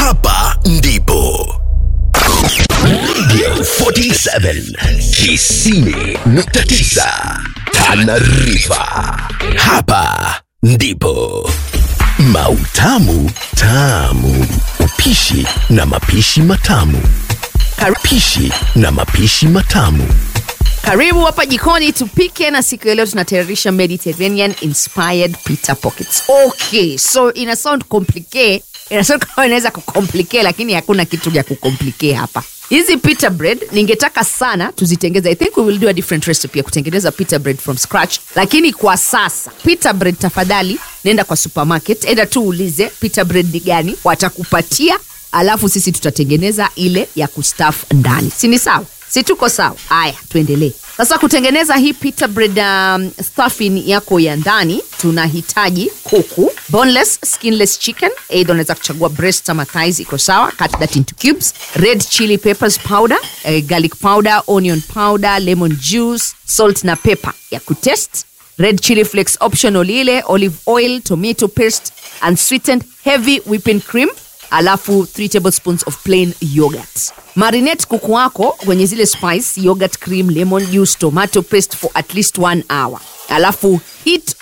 hapa ndipo Radio 47 Kisini nukta tisa Tanarifa. Hapa ndipo Mautamu Tamu, upishi na mapishi matamu. Pishi na mapishi matamu. karibu hapa jikoni tupike na siku ya leo tunatayarisha mediterranean inspired pita pockets okay so ina sound complicate ina sound kama inaweza kucomplicate lakini hakuna kitu ya kucomplicate hapa hizi pita bread ningetaka sana tuzitengeze i think we will do a different recipe ya kutengeneza pita bread from scratch lakini kwa sasa pita bread tafadhali nenda kwa supermarket enda tu uulize pita bread ni gani watakupatia alafu sisi tutatengeneza ile ya kustaf ndani si ni sawa si tuko sawa haya tuendelee sasa kutengeneza hii pita bread um, stuffing yako ya ndani tunahitaji kuku boneless skinless chicken eidha unaweza kuchagua breast ama thighs iko sawa cut that into cubes red chili peppers powder eh, garlic powder onion powder lemon juice salt na pepper ya kutest red chili flakes optional ile olive oil tomato paste and sweetened heavy whipping cream alafu 3 tablespoons of plain yogurt marinate kuku wako kwenye zile spice yogurt cream lemon juice tomato paste for at least one hour alafu heat